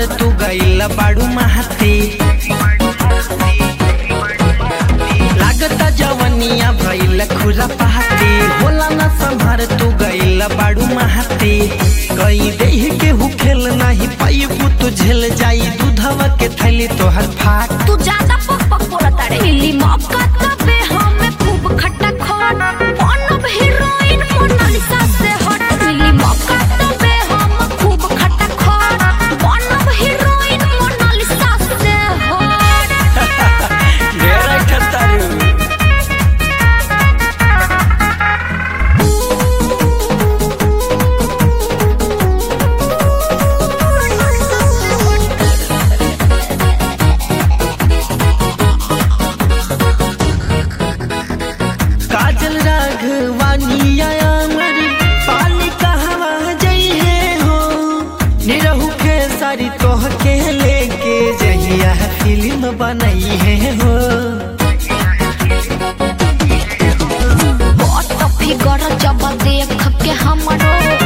संभार तू गईल बाड़ू महती लागता जवनिया भइल खुरा पहाती होला ना संभार तू गईल बाड़ू महती कई देह के हु खेल नाही पाइबू तू झेल जाई दूधवा के थैली तोहर फाट तू ज्यादा पक पक बोलत अरे मिली मौका तबे हमें खूब खट्टा खोट बनब हीरोइन मोनालिसा से हट मिली मौका तबे हम खूब खट्टा खोट बनब हीरोइन मोनालिसा से हट ढेर ठतारू काजल राघवानी आयामर पाली कहवा जइहे हो निरहु के सारी तोह के लेके जहिया फिल्म बनई है हो बट फिगर जब देख के हमरो